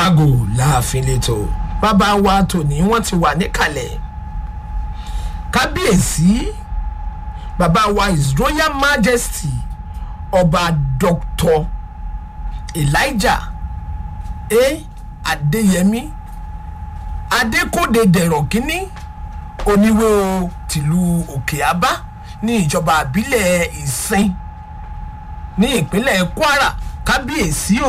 lágò láàfin lẹ́tọ̀ bàbá wa tòní wọ́n ti wà níkàlẹ̀ kábíyèsí bàbá wa his royal majesty ọba dr elijah a adéyẹmí adékòde dẹ̀rọ̀ kínní oníwé o tìlú òkè abá ní ìjọba àbílẹ̀ ìsìn ní ìpínlẹ̀ kwara kábíyèsí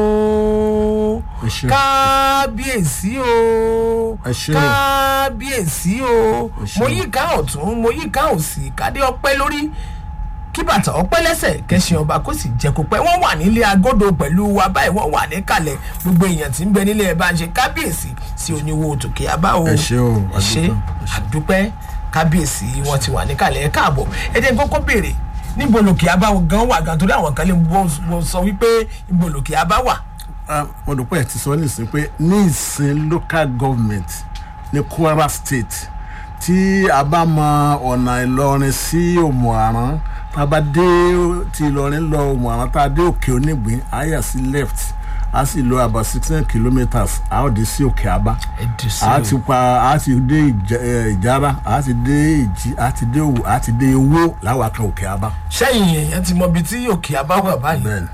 o Ẹ ṣé. kábíyèsí o Ẹ ṣé o. kábíyèsí o Ẹ ṣé mo o. yí ká ọ̀tún mo yí ká òsì kádé ọpẹ́ lórí kí bàtà ọpẹ́ lẹ́sẹ̀ kẹsàn ọba kó sì jẹ́ kó pẹ́ wọ́n wà nílé agodo pẹ̀lú wa báyìí wọ́n wà níkàlẹ̀ gbogbo èèyàn tí ń bẹ nílé ẹ̀ bá ń ṣe kábíyèsí sí oníwo tòkè abá o Ẹ ṣé o, ẹ ṣé àdúpẹ́, ẹ ṣé. àdúpẹ́ kábíyèsí wọn ti wà níkàlẹ̀ ẹ káàbọ̀ ẹ jẹ́ n kọ́kọ́ béèrè níbo lòkè abá gan wà gan torí àwọn kan lè bọ́ sọ wípé níbo lòkè abá wà Ah, mo dùn pé ẹ ti sọ nísìnyí pé ní ìsìn local government ní kwara state tí a bá mọ ọ̀nà ìlọrin sí òmùaran tá a bá dé ti ìlọrin lọ òmùaran tá a dé òkè onígbín a yà sí left a sì lọ about sixteen kilometres a ó dé sí òkè abá ẹ dì sí a o. ti pa a ti dé Ìjà- eh, ìjára a ti dé ìjì a ti dé òwò a ti dé owó láwa kan òkè abá sẹ́yìn èèyàn ti mọ ibi tí òkè abá wà báyìí bẹ́ẹ̀ni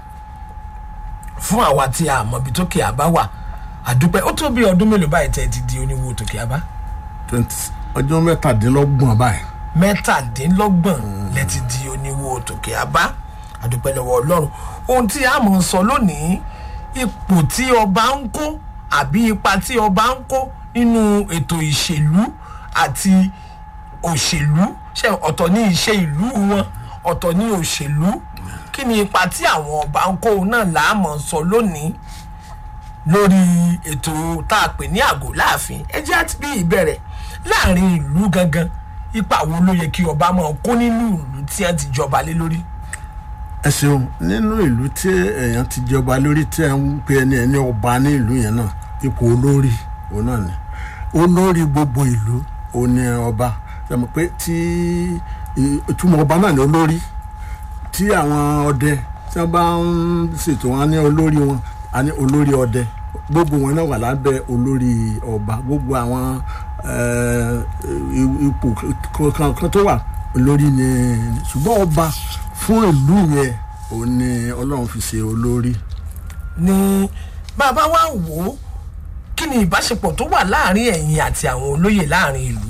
fún àwa tí a mọ ibi tókè abá wà àdúpẹ́ ó tó bí ọdún mélòó báyìí tẹ́ ẹ ti di oníwo tòkè abá twenty ọjọ́ mẹ́tàdínlọ́gbọ̀n báyìí. mẹ́tàdínlọ́gbọ̀n lẹ ti di oníwo tòkè abá àdúpẹ́ lọ́wọ́ ọlọ́run ohun tí a mọ̀ ń sọ lónìí ipò tí ọba ń kó àbí ipa tí ọba ń kó nínú ètò ìṣèlú àti òṣèlú ṣe ọ̀tọ̀ ní iṣẹ́ ìlú wọn ọ̀tọ̀ ní òṣèlú kí ni ipa tí àwọn ọba ń kó náà láàmọ̀ sọ lónìí lórí ètò tá a pè ní àgò láàfin ẹ jẹ́ àti bí ìbẹ̀rẹ̀ láàrin ìlú gangan ipa wo ló yẹ kí ọba máa kó nínú ìlú tí wọ́n ti jọba lé lórí. ẹ ṣeun nínú ìlú tí èèyàn ti jọba lórí tí ẹ ń pe ẹni ẹni ọba ní ìlú yẹn náà ipò olórí òun náà ni olórí gbogbo ìlú òun ni ọba sọmọ pé tí ì- ìtumọ̀ ọba náà ni olórí tí àwọn ọdẹ tí wọ́n bá ń ṣètò wọn ní olórí wọn a ní olórí ọdẹ gbogbo wọn náà wà lábẹ́ olórí ọba gbogbo àwọn eh, i- ipò kankan tó wà olórí ni ṣùgbọ́n ọba fún ìlú yẹn òun ni ọlọ́run fi ṣe olórí. ni bàbá wa wò ó kí ni ìbáṣepọ̀ tó wà láàrin ẹ̀yin àti àwọn olóyè láàrin ìlú.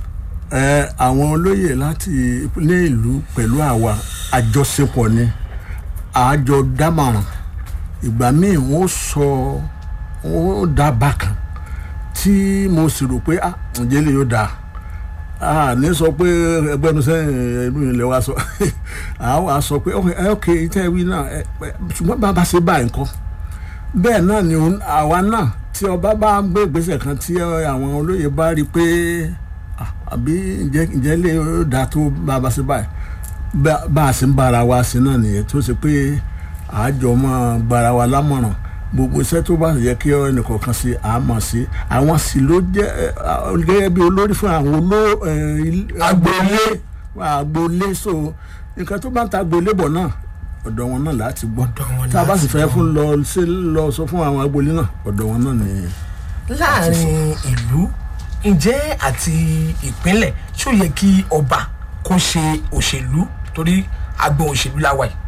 ẹ àwọn olóyè láti ní ìlú pẹ̀lú àwa àjọṣepọ̀ ni àjọ dámọ̀ràn ìgbà míì wọ́n sọ wọ́n dá bákan tí mo sì rò pé ah ǹjẹ́ lè yóò dáa ah ní sọ pé ẹgbẹ́nu sẹ́yìn ìlú ilẹ̀ wa sọ àwọn wa sọ pé ok ok tẹ́ ẹ wí náà ẹ ẹ, ṣùgbọ́n bàbá ṣe báyìí nǹkan bẹ́ẹ̀ náà ni òun- àwa náà tí ọba bá gbé ìgbésẹ̀ kan tí àwọn olóyè bá rí i pé ah, àbí ǹjẹ́ ǹjẹ́ lè dà tó bàbá sí báyìí Bá- bá a sì ń bára wa sí náà nìyẹn tó ṣe pé àjọ máa gbára wa lámọ̀ràn gbogbo iṣẹ́ tó bá yẹ kí ẹnìkọ̀ọ̀kan sí àmọ̀ sí àwọn sì ló jẹ́ ẹ, ah, gẹ́gẹ́ bí olórí fún àwọn oló ẹ, il- agboolé agboolé so nǹkan tó bá ń ta agboolé bọ̀ náà ọ̀dọ̀ wọn náà láti gbọ́ wọn tá a bá sì láti fẹ́ gbọ́. fún lọ sí lọ sọ fún àwọn agboolé náà ọ̀dọ̀ wọn náà nìyẹn. láàrin ìlú ǹjẹ́ àti ìpínlẹ̀ ṣó yẹ kí ọba kó ṣe òṣèlú torí agbọn òṣèlú la wà yìí.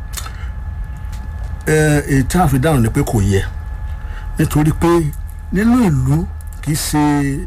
ẹ èyí tí a fi dáhùn ni pé kò yẹ nítorí pé nínú ìlú kì í ṣe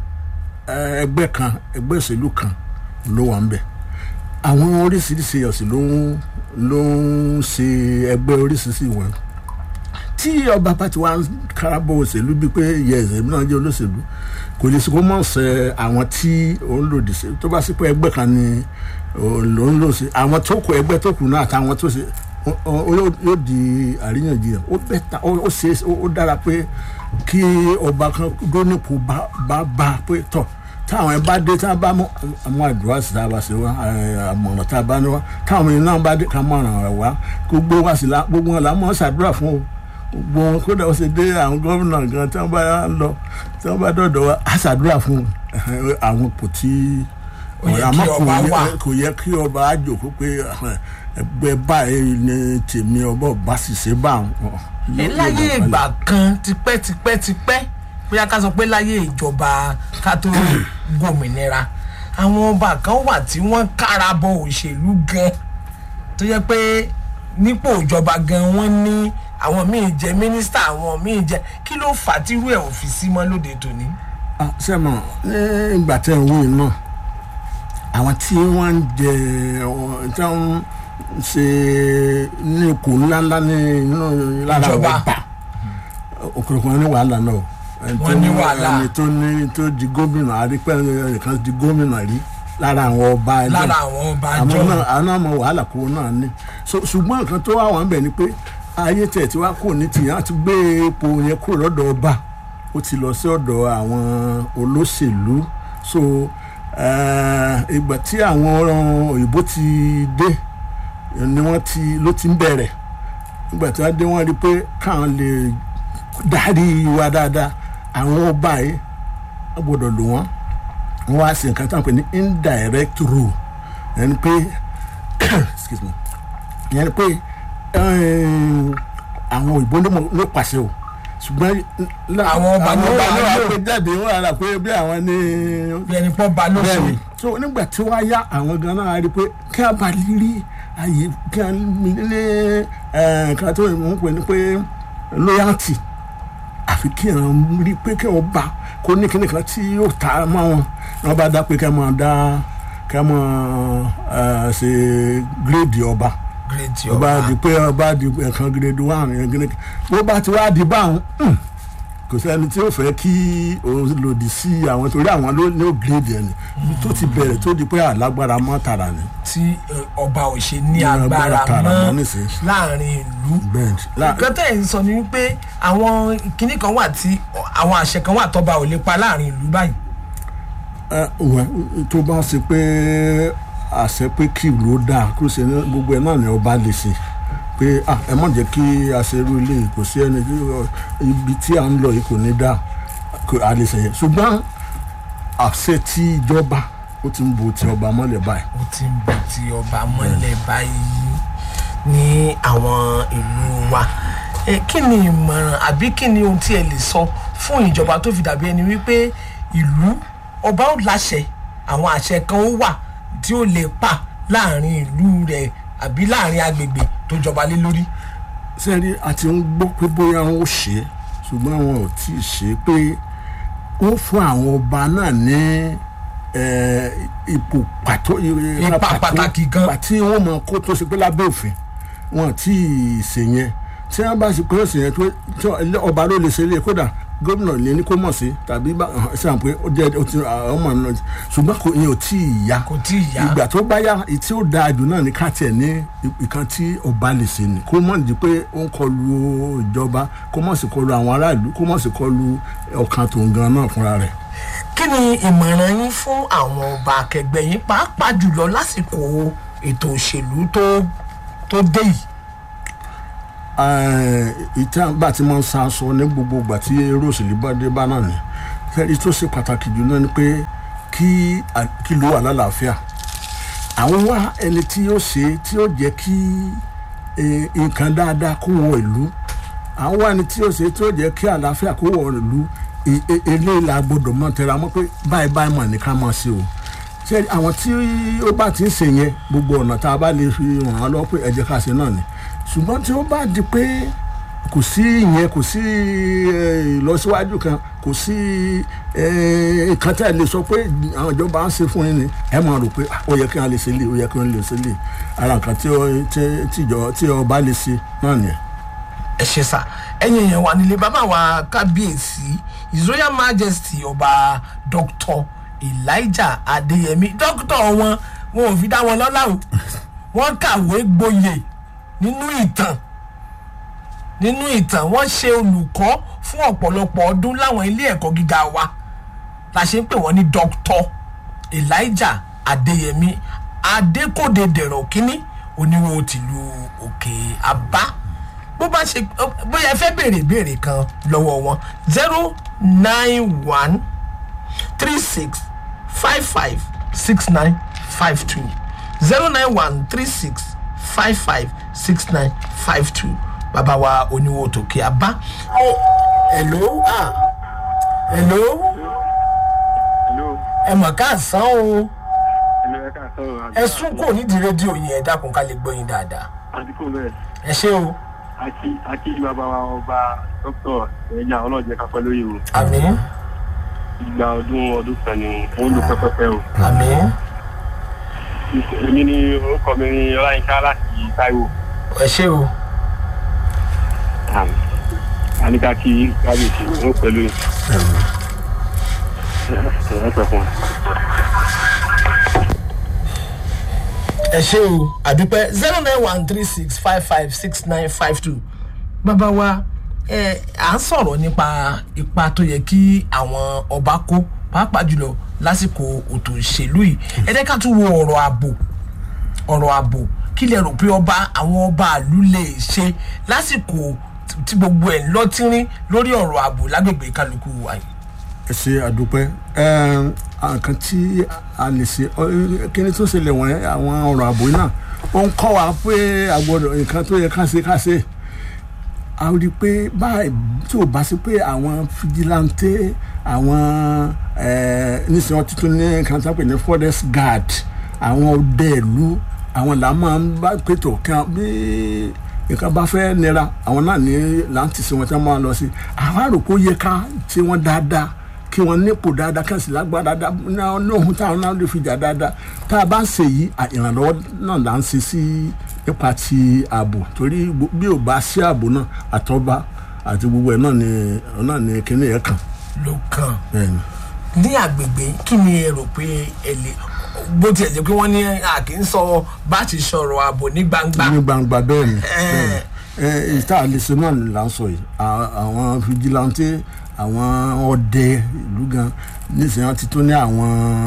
ẹ, ẹgbẹ́ kan ẹgbẹ́ òṣèlú kan ló wà ń bẹ̀ àwọn oríṣiríṣi ọ̀sìn ló ń ló ń ṣe ẹgbẹ́ oríṣiríṣi wọn tí ọba bá ti wá ń karabọ òṣèlú bíi pé yẹ ẹsẹ̀ mi náà jẹ́ olóṣèlú kò lè sọ mọ̀ ṣe àwọn tí òun lòdì sí tó bá sí pé ẹgbẹ́ kan ni òun ló ń lò sí àwọn tó kù ẹgbẹ́ tó kù náà àtàwọn tó ṣe ó- ó- ó yóò di àríyànjiyàn ó bẹ́ta ó ó ṣe ó ó dára pé kí ọba kan dónípò bá bá bá pé tọ̀ táwọn ẹ bá dé tá a bá mọ àwọn àdúrà sí tá a bá ṣe wá ẹ, àmọ̀ràn tá a bá ní wá táwọn èèyàn náà bá dé ká mọ̀ràn rẹ̀ wá gbogbo wa sì la gbogbo wọn là mọ̀ ṣàdúrà fún o gbogbo wọn kódà ó ṣe dé àwọn gómìnà gan tí wọn bá lọ tí wọn bá dọ̀dọ̀ wa á ṣàdúrà fún ẹ, àwọn kò tí Ó yẹ kí àmọ́ kò ọba yẹ- wà. kò yẹ kí ọba á jòkó pé ẹgbẹ́ báyìí ni tèmi ọba ọba sì ṣe bá àwọn. láyé ìgbà kan tipẹ́tipẹ́tipẹ́ bóyá ká sọ pé láyé ìjọba ká tó gómìnira àwọn ọba kan wà tí wọ́n kára bọ òṣèlú gan tó jẹ́ pé nípò ìjọba gan wọ́n ní àwọn míì jẹ mínísítà àwọn míì jẹ kí ló fà á tírú ẹ̀ ò fi sí mọ́ lóde tòní. Ah, sẹ́mọ̀ ní ìgbà tẹ̀ ń wí náà àwọn tí wọ́n ń jẹ ọ- tí wọ́n ń ṣe ní ipò ńláńlá ní inú lára Ìjọba. ọba òkùnkùn wọn ní wàhálà náà o. Ẹni tó Wọ́n ní wàhálà. ẹni tó ní tó di gómìnà àrípẹ́ ẹnìkan di gómìnà rí lára àwọn ọba ẹgbẹ́ lára àwọn ọba àwọn àjọ náà àwọn náà mọ wàhálà kó náà ní So, ṣùgbọ́n nǹkan tó wà wọ́n bẹ̀ ni pé ayé tẹ̀ tí wàá kò ní tìyàn àti gbé epo yẹn kúrò lọ́dọ̀ ọba ó ti lọ sí ọ̀dọ̀ àwọn olóṣèlú so eh, ìgbà tí àwọn òyìnbó ti dé ni wọ́n ti ló ti ń bẹ̀rẹ̀ nígbà tí wọ́n dé wọ́n rí i pé káwọn lè dárí wa dáadáa àwọn ọba yìí wọ́n gbọ́dọ̀ lò wọ́n wọ́n wá sí nǹkan tí wọ́n pè ní indirect rule ẹni pé excuse me ìyẹn ni pé eh, àwọn òyìnbó ló mọ- ló pàṣẹ o ṣùgbọ́n lá- Àwọn ọba ló wà ló wà lò. pé jáde wọ́n rà pé bí àwọn ní bí ẹni pọ́ ba lóṣù bẹ́ẹ̀ni so nígbà tí wọ́n á yá àwọn gan náà rí i pé kí a bá rí àyè kí a ní nǹkan tó ń pè ní pé loyalty àfi kí àwọn rí i pé kí wọ́n bá kó ní kíní kan tí yóò ta mọ́ wọn ní wọ́n bá dá pé kí wọ́n máa dá kí wọ́n máa eh, ṣe gírèdì ọba gírèdì ọba ọba di pé ọba di ẹ̀kan gírèdì wà ní gírèdì bó bá ti wá di báwọn hmm, kò sẹ́ni tí ó fẹ́ kí òun lòdì sí àwọn torí àwọn ló ní ó gírèdì ẹni tó ti bẹ̀rẹ̀ tó di pé àlágbára mọ́ tààrà ni tí eh, ọba ò ṣe ní Ní agbára agbára tààrà mọ́ mọ́ nísìnyí. láàrin ìlú bẹ́ẹ̀ la- nǹkan tẹ̀ ń sọ ni wípé àwọn kinní kan wà tí àwọn àṣẹ kan wà tọ́ba ò lè pa láàrin ìlú báyìí ẹ, wẹ, tó bá ṣe pé àṣẹ pé kí ìlú ó dáa kó ṣe ní gbogbo ẹ náà ni ọba lè ṣe pé ah, ẹ mọ̀ jẹ́ kí aṣerú ilé yìí kò sí ẹni tí ọ, ibi tí à ń lọ yìí kò ní dáa kò a lè ṣe yẹn ṣùgbọ́n àṣẹ tí ìjọba ó ti ń bo ti ọba mọ́lẹ̀ báyìí ó ti ń bọ̀ tí ọba mọ́lẹ̀ báyìí ní àwọn ìlú wa ẹ kí ni ìmọ̀ràn àbí kí ni ohun tí ẹ lè sọ fún ìjọba tó fi dàbí ẹni wípé ìlú ọba ò láṣẹ àwọn àṣẹ kan ó wà tí ó lè pa láàrin ìlú rẹ̀ àbí láàrin agbègbè tó jọba lé lórí. sẹ́ẹ̀rí a ti ń gbọ́ pé bóyá wọn ò ṣe é ṣùgbọ́n wọn ò tí ì ṣe é pé wọ́n fún àwọn ọba náà ní eh, ipò pàtó Ipa pàtàkì gan. àti wọ́n mọ kó tó ṣe pé lábẹ́ òfin wọn ò tí ì ṣe yẹn tí wọ́n bá ṣe pé ó ṣe yẹn tó tí ọ- ọba ló lè ṣe lé kódà gómìnà lè ní kó mọ̀ sí tàbí bá ṣe hàn pé ó jẹ́ ó ti àwọn ọmọ náà ṣùgbọ́n kò yẹn ò tí ì yá kò tí ì yá ìgbà tó bá yá tí ó dáa jù náà ní ká tiẹ̀ ní ìkan tí ọba lè ṣe ni kó mọ̀ di pé ó ń kọlu ìjọba kó mọ̀ sí kọlu àwọn aráàlú kó mọ̀ sí kọlu ọkàn tó ń gan náà fúnra rẹ̀. kí ni ìmọ̀ràn yín fún àwọn ọba akẹgbẹ́ yín pàápàá jùlọ lásìkò ètò òṣèlú tó tó dé yìí. ìtàn bá ti máa ń sa aṣọ ní gbogbo ìgbà tí eré òṣèlú bá dé bá náà ni fẹ́ẹ́ tó ṣe pàtàkì jù náà ni pé kí à- kí ló wà lálàáfíà àwọn wá ẹni tí yóò ṣe tí yóò jẹ́ kí eh, nǹkan dáadáa kó wọ ìlú àwọn wá ẹni tí yóò ṣe tí yóò jẹ́ kí àlàáfíà kó wọ ìlú E- e- eléyìí la gbọdọ̀ mọ̀ tẹra mọ́ pé báyìí báyìí mà ní ká máa ṣe o ṣe àwọn tí ó bá ti ń ṣe yẹn gbogbo ọ̀nà tá a bá lè fi ràn án lọ́wọ́ pé ẹ jẹ́ ká ṣe náà ni ṣùgbọ́n tí ó bá di pé kò sí ìyẹn kò sí eh, ìlọsíwájú kan kò sí eh, nǹkan tí a lè sọ pé àwọn ìjọba ń ṣe fún yín ni ẹ máa rò pé "Ah, ó yẹ kí wọ́n lè ṣe lè ó yẹ kí wọ́n lè ṣe lè ara nǹkan tí ó- tí- tí ìjọ- tí ọba lè ṣe náà nìyẹn. ẹ ṣe sá ẹ̀yin èèyàn wà nílé bàbá wa kábíyèsí his royal majesty ọba dr elijah adeyemi dókítà wọn wọn ò fi dá wọn lọ́lá o wọ́n kàwé gboyè nínú ìtàn nínú ìtàn wọ́n ṣe olùkọ́ fún ọ̀pọ̀lọpọ̀ ọdún láwọn ilé ẹ̀kọ́ gíga wa la ṣe ń pè wọ́n ní dr elijah adeyemi adékòde dẹ̀rọ̀ kínní oníwó tìlú òkè abá bó bá ṣe bóyá ẹ fẹ́ béèrè béèrè kan lọ́wọ́ wọn zero nine one three six five five six nine five two zero nine one three six five five six nine five two bàbá wa oníwó tòkè abá. hello ah hello Hello. ẹ mọ̀ káàsán o Hello, ẹ káàsán. ẹ sún kò nídìí rédíò yẹn ẹ dákun ká lè gbọ́ yín dáadáa Àdìkò bẹ́ẹ̀. ẹ ṣé o Àti àti bàbá wa ọba dókítà ẹ̀yà ọlọ́jẹ́ kápẹ́ lóye o. àmì Ìgbà ọdún ọdún kan ni wọ́n lò pẹ́pẹ́pẹ́ o. àmì Èmi ni orúkọ mi ni Ọláyínká láti Táíwò. ẹ ṣé o Àníkà kí kábíyèsí wọn pẹ̀lú ẹ̀ pẹ̀ fún wa. ẹ ṣé o àdúpẹ́ zero nine one three six five five six nine five two bàbá wa ẹ à ń sọ̀rọ̀ nípa ipa tó yẹ kí àwọn ọba kó pàápàá jùlọ lásìkò òtò ìṣèlú yìí ẹ jẹ́ ká tún wo ọ̀rọ̀ ààbò ọ̀rọ̀ ààbò kí lẹ rò pé ọba àwọn ọba àlú lè ṣe lásìkò tí gbogbo ẹ̀ ń lọ́tírín lórí ọ̀rọ̀ ààbò lágbègbè kálukú wa yìí. ẹ ṣe àdúpẹ́ nǹkan tí a lè ṣe ọ- kíni tó ṣẹlẹ̀ wọ̀nyẹn àwọn ọ̀rọ̀ ààbò náà ó ń kọ́ wa pé àgbọ̀dọ̀ nǹkan tó yẹ ká ṣe ká ṣe a rí i pé báyìí tí ò bá sí pé àwọn fijilante àwọn nísìnyí wọn tuntun ní nǹkan tó ń pè ní forest guard àwọn ọdẹ ìlú àwọn là máa ń bá pètò kan bí nǹkan bá fẹ́ nira àwọn náà ní láǹtì sí wọn tí wọ́n máa lọ sí àwọn àròkó yẹ ká tí wọ́n dáadáa kí wọ́n nípò dáadáa kí wọ́n sì lágbára dáadáa náà lóhun táwọn náà lè fi jà dáadáa tá a bá ń ṣe yìí à- ìrànlọ́wọ́ náà là ń ṣe sí nípa ti ààbò torí gbo- bí ò bá sí ààbò náà àtọ́ba àti gbogbo ẹ̀ náà ni náà ni kíní ẹ̀ kàn ló kàn bẹ́ẹ̀ ni. ní àgbègbè kí ni ẹ rò pé ẹ lè bó tiẹ̀ jẹ́ pé wọ́n ní a kì í sọ bá ti sọ̀rọ̀ ààbò ní gbangba ní gbangba bẹ́ẹ̀ ni Eh. bẹ́ẹ̀ ni. ẹ ìta àlẹsẹ náà ni là ń sọ yìí À- àwọn fijilante àwọn ọdẹ ìlú gan nísìnyí wọn ti tún ní àwọn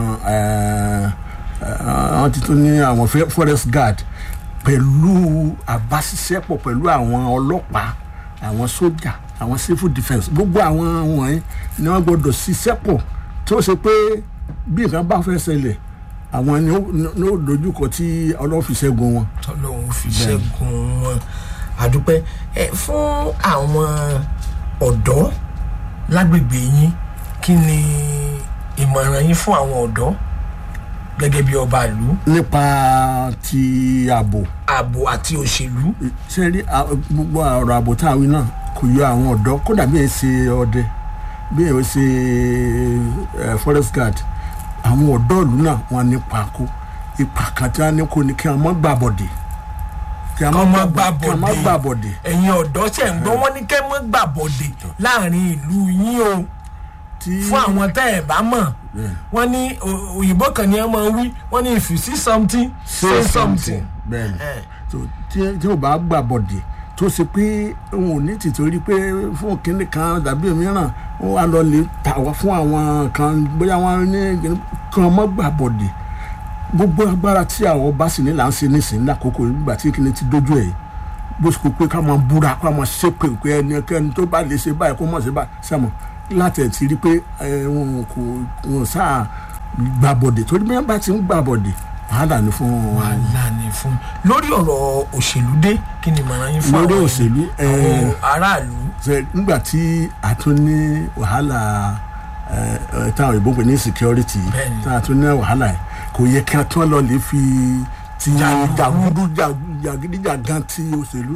ẹ, ẹ, wọn ti tún ní àwọn fe- forest guard pẹ̀lú àbáṣiṣẹ́pọ̀ pẹ̀lú àwọn ọlọ́pàá àwọn sójà àwọn civil defence gbogbo àwọn wọ̀nyí ni wọ́n gbọ́dọ̀ ṣiṣẹ́ pọ̀ tó ṣe pé bí nǹkan bá fẹ́ ṣẹlẹ̀ àwọn ni ó- ni ó dojúkọ tí ọlọ́run fi ṣẹ́gun wọn. tọ́lọ́hún fi ṣẹ́gun wọn àdúpẹ́ ẹ fún àwọn ọ̀dọ́ lágbègbè yín kí ni ìmọ̀ràn yín fún àwọn ọ̀dọ́ gẹ́gẹ́ bí ọba ìlú nípa ti ààbò ààbò àti òṣèlú ṣe rí à- gbogbo ọ̀rọ̀ ààbò tá a wí náà kò yọ àwọn ọ̀dọ́ kódà bí ẹ ṣe ọdẹ bí ẹ ṣe ẹ, forest guard àwọn ọ̀dọ́ ìlú náà wọn nípa kó ipa kan tí wọn ní kó ni kí wọn má gbàbọ̀dè kí wọn Kán má má gbà- kí wọn má gbàbọ̀dè. gbàbọ̀dè ẹ̀yin ọ̀dọ́ ṣẹ̀ ń gbọ́ wọ́n ní kẹ́ mọ́ gbàbọ̀dè láàrin ìlú yín o tí fún àwọn tẹ́ ẹ̀ bá mọ̀ Yeah. wọ́n ní o- òyìnbó kan ní ẹ máa wí wọ́n ní if you see something say something. bẹ́ẹ̀ ni Eh. so tí tí o bá gbà bọ̀dì tó ṣe pé òun ò ní tìtorí pé fún kínní kan tàbí mìíràn ó wà lọ lè tà wá fún àwọn kan bóyá wọn ní kínní kan mọ́ gbà bọ̀dì gbogbo agbára tí àwọn bá sì ní là ń ṣe nísìnyí lákòókò nígbà tí kínní ti dójú ẹ̀ bó ṣe kó pé ká máa búra ká máa ṣépè pé ẹnikẹ́ni tó bá lè ṣe báyìí kó mọ̀ ṣe báyìí sẹ́mu láti ẹ̀ ti rí pé ẹ, wọn kò wọn sáà gbà bọ̀dì torí bí wọ́n bá ti ń gbà bọ̀dì wàhálà ni fún wọn wàhálà ni fún lórí ọ̀rọ̀ òṣèlú dé kí ni ìmọ̀ràn yín fún Lórí àwọn òṣèlú, àwọn eh, aráàlú ṣe nígbà tí a tún ní wàhálà ẹ, ẹ, táwọn òyìnbó pè ní security Bẹ́ẹ̀ni. tá a tún ní wàhálà yìí kò yẹ kí a tún lọ lè fi ti jàgùdù jàgídíjàgan ti òṣèlú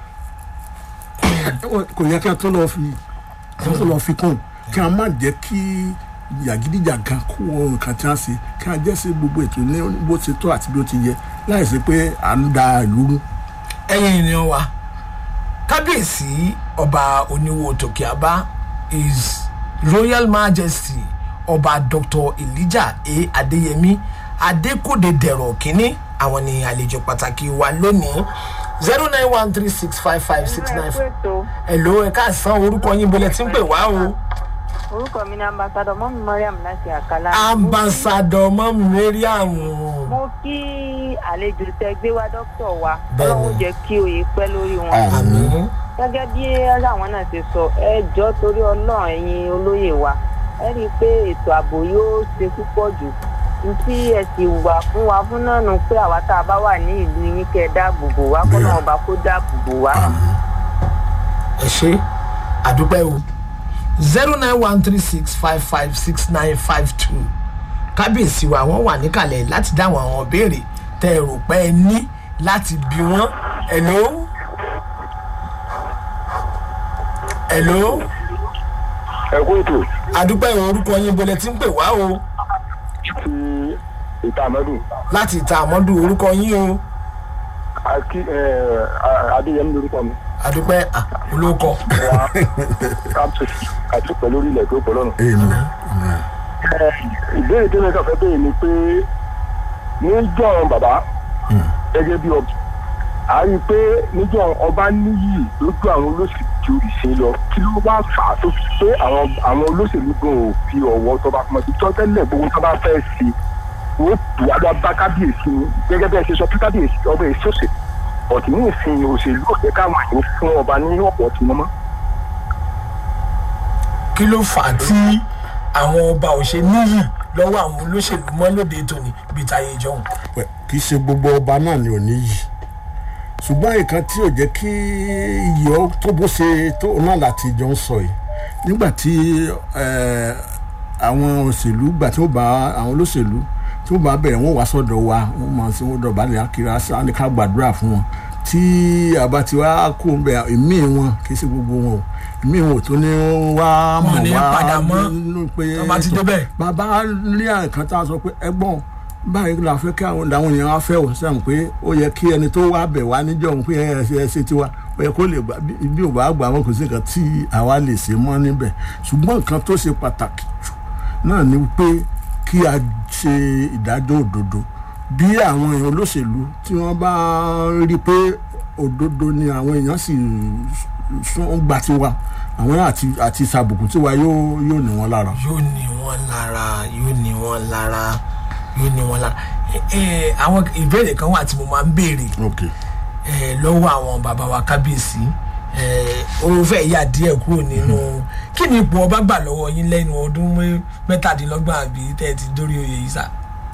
kò yẹ kí a tún lọ fi kí a tún lọ fi kún kí a má jẹ́ kí jàgídíjàgan kó wọn nǹkan tí a ṣe kí a jẹ́ sí gbogbo ètò ní bó ṣe tó àti bí ó ti yẹ láì sí pé à ń da ìlú rú. ẹ̀yin ènìyàn wa kábíyèsí ọba oníwo tòkè àbá is royal majesty ọba dr elijah a adeyemi adékòde dẹ̀rọ̀ kínní àwọn ni àlejò pàtàkì wa lónìí zero nine one three six five five six nine four ètò hello ẹ káàsán orúkọ yín bọ́lẹ̀ tí ń pè wá o orúkọ mi ni ambassadọ mọ́mí mariam láti àkàlà. ambassadọ mọ́mú mariam mo kí àlejò tẹ gbé wá dókítà wa Bẹ́ẹ̀ni. ọlọ́run jẹ́ kí oyè pẹ́ lórí wọn. àmì gẹ́gẹ́ bí àwọn náà ti sọ ẹ jọ torí ọlọ́run ẹ̀yin olóyè wa ẹ rí i pé ètò ààbò yóò ṣe púpọ̀ jù n tí ẹ sì wà fún wa fún náà nu pé àwa tá a bá wà ní ìlú yín kẹ́ ẹ dáàbò bò wá kọ́ náà ọba kó dáàbò bò wá. ẹ ṣe àdúpẹ́ o zero nine one three six five five six nine five two kábíyèsí wa wọ́n wà níkàlẹ̀ láti dáhùn àwọn ìbéèrè tẹ́ ẹ rò pé ẹ ní láti bí wọ́n hello hello ẹ kú ètò àdúpẹ́ ìwọ̀n orúkọ yín bọ́lẹ̀ tí ń pè wá o ti ìta àmọ́dún láti ìta àmọ́dù orúkọ yín o àti adéyẹmí lórúkọ mi àdúpẹ́ à, olóko wá káàpù àti pẹ̀lú orílẹ̀ tó pọ̀ lọ́nà. amen ìbéèrè tó ní ká fẹ́ béèrè ni pé níjọ́ bàbá gẹ́gẹ́ bí ọba a rí i pé níjọ́ ọba níyì lójú àwọn olóṣèlú ju ìṣe lọ kí ló wá fà á tó fi pé àwọn àwọn olóṣèlú gan ò fi ọ̀wọ́ tọba kan ti tọ́ tẹ́lẹ̀ gbogbo tó bá fẹ́ sí i wọ́n tù wá lọ bá kábíyèsí ni gẹ́gẹ́ bẹ́ẹ̀ ṣe sọ pé kábíyèsí ọba èso òṣèlú ọ̀tí ní ìsìn òṣèlú òṣèlú káwọn àyè fún ọba ní ọ̀pọ̀ tí wọ́n mọ́. kí ló fà á tí àwọn ọba ò ṣe níyì lọ́wọ́ àwọn olóṣèlú mọ́ lóde tòní bíi táyé jọ̀hún. Pẹ̀, kì í ṣe gbogbo ọba náà ni ò ní yìí ṣùgbọ́n nǹkan tí ò jẹ́ kí iyì ọ tó bó ṣe tó náà láti jọ ń sọ yìí nígbà tí eh, àwọn òṣèlú gbà tí ó bá àwọn olóṣèlú tí ó bá bẹ̀rẹ̀ wọ́n wá sọ́dọ̀ wa wọ́n máa ṣe wọ́n dọ̀bálẹ̀ akira sáà ní ká gbàdúrà fún wọn tí àbá ti wá kó ń bẹ ẹ̀mí wọn kì í ṣe gbogbo wọn o ẹ̀mí wọn ò tó ní wá Wọn ò mọ̀ ní wá padà mọ́ nínú pé tó bá ti débẹ̀. bàbá rí àǹkan tá a sọ pé ẹgbọ́n báyìí la fẹ́ kí àwọn làwọn èèyàn á fẹ́ ò sẹ́mu pé ó yẹ kí ẹni tó wá bẹ̀ wá níjọ́ òun pé ẹ ṣe ẹ ṣe tiwa ó yẹ kó lè gbà bí- bí ò bá gbà wọn kò sí nǹkan tí àwa lè ṣe mọ́ níbẹ̀ ṣùgbọ́n nǹkan tó ṣe pàtàkì jù náà ni pé kí a ṣe ìdájọ́ òdodo bí àwọn èèyàn olóṣèlú tí wọ́n bá rí i pé òdodo ni àwọn èèyàn sì sún gbà tiwa àwọn àti àti sàbùkù tiwa yóò yóò ní wọn lára. yóò ní wọn lára yóò ní wọn lára yóò ní wọn lára ẹ ẹ àwọn ìbéèrè kan wà tí mo máa ń béèrè ok ẹ lọ́wọ́ àwọn bàbá wa kábíyèsí ẹ ó fẹ́ yà díẹ̀ kúrò nínú kí ni ipò ọba gbà lọ́wọ́ yín lẹ́nu ọdún mẹ́- mẹ́tàdínlọ́gbọ̀n àbí tẹ́ ẹ ti dórí oyè yìí sà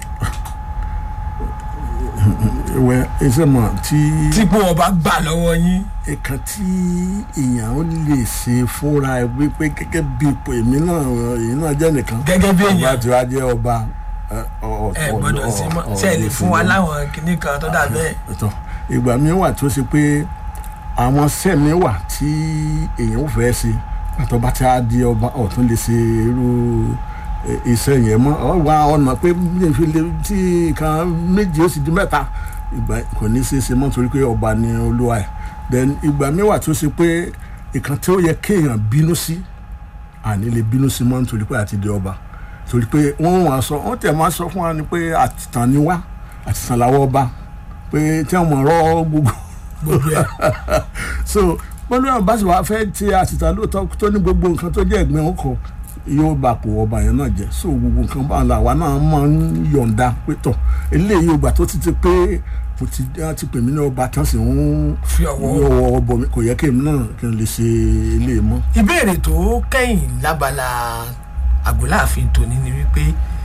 ìwẹ ẹsẹ mọ tí tí ipò ọba gbà lọ́wọ́ yín nǹkan tí èèyàn ó lè ṣe fúnra ẹ wípé gẹ́gẹ́ bí ipò èmi náà èyí náà jẹ́ nìkan Gẹ́gẹ́ bí èèyàn. ọba tí wàá jẹ́ ọba ẹ, ọ- ẹ ọ- gbọ́dọ̀ ọ- sí mọ́ ọ- ṣe ẹ lè ọ- fún wa láwọn kinní kan tó dà bẹ́ẹ̀ ẹ̀tọ́ ìgbà mi wà tó ṣe pé àwọn sẹ́mi wà tí èèyàn ò fẹ́ ṣe àtọ́ bá ti á di ọba ọ̀tún lè ṣe irú ẹ, iṣẹ́ yẹn mọ́ ọ wá ọ̀nà pé bí n fi lè tí kan méjì ó sì di mẹ́ta ìgbà kò ní ṣe é ṣe mọ́ torí pé ọba ni olúwa ẹ̀ then ìgbà mi wà tó ṣe pé ìkan tí ó yẹ kéèyàn bínú sí àní lè bínú sí mọ́ nítorí pé àti di ọba torí pé wọ́n wá sọ wọ́n tẹ̀ máa sọ fún wa ni pé àtìtàn ni wá àtìtàn làwọ̀ ọba pé tí wọ́n mọ̀ ọ́ gbogbo gbogbo ẹ̀ so bọ́lá náà bá sì wá fẹ́ ti àtìtàn lóòótọ́ tó ní gbogbo nǹkan tó jẹ́ ẹ̀gbẹ́ ọkọ̀ yóò bá pò ọba yẹn náà jẹ́ so gbogbo nǹkan bá ń la àwa náà máa ń yọ̀ǹda pé tọ̀ eléyìí ògbà tó ti ti pé mo ti wọ́n ti pè mí ní ọba tán sì ń fi ọwọ́ yọ ọwọ́ bọ̀ mí kò yẹ kí èmi náà kí n lè ṣe eléyìí mọ́. ìbéèrè tó kẹ́yìn lábala àgọ́láàfin tòní ni wípé